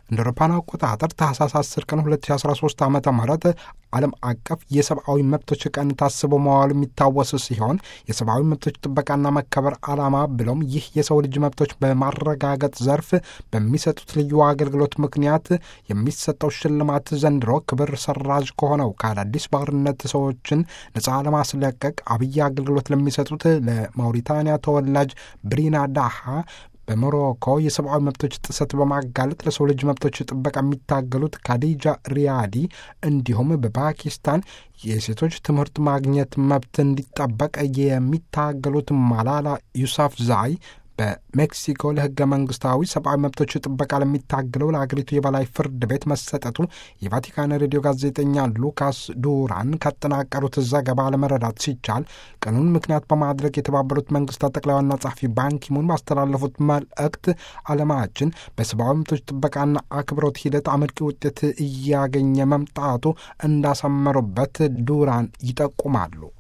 እንደ አውሮፓውያን አቆጣጠር ታህሳስ 10 ቀን 2013 ዓ ም ዓለም አቀፍ የሰብአዊ መብቶች ቀን ታስቦ መዋሉ የሚታወስ ሲሆን የሰብአዊ መብቶች ጥበቃና መከበር ዓላማ ብለውም ይህ የሰው ልጅ መብቶች በማረጋገጥ ዘርፍ በሚሰጡት ልዩ አገልግሎት ምክንያት የሚሰጠው ሽልማት ዘንድሮ ክብር ሰራዥ ከሆነው ከአዳዲስ ባርነት ሰዎችን ነፃ ለማስለቀቅ አብይ አገልግሎት ለሚሰጡት ለማውሪታንያ ተወላጅ ብሪና ዳሃ በሞሮኮ የሰብአዊ መብቶች ጥሰት በማጋለጥ ለሰው ልጅ መብቶች ጥበቃ የሚታገሉት ካዲጃ ሪያዲ እንዲሁም በፓኪስታን የሴቶች ትምህርት ማግኘት መብት እንዲጠበቅ የሚታገሉት ማላላ ዩሳፍ ዛይ በሜክሲኮ ለሕገ መንግስታዊ ሰብአዊ መብቶች ጥበቃ ለሚታገለው ለአገሪቱ የበላይ ፍርድ ቤት መሰጠቱ የቫቲካን ሬዲዮ ጋዜጠኛ ሉካስ ዱራን ካጠናቀሩት ዘገባ ለመረዳት ሲቻል ቀኑን ምክንያት በማድረግ የተባበሩት መንግስታት ጠቅላይ ዋና ጸሐፊ ባንኪሙን ባስተላለፉት መልእክት ዓለማችን በሰብአዊ መብቶች ጥበቃና አክብሮት ሂደት አመርቂ ውጤት እያገኘ መምጣቱ እንዳሰመሩበት ዱራን ይጠቁማሉ።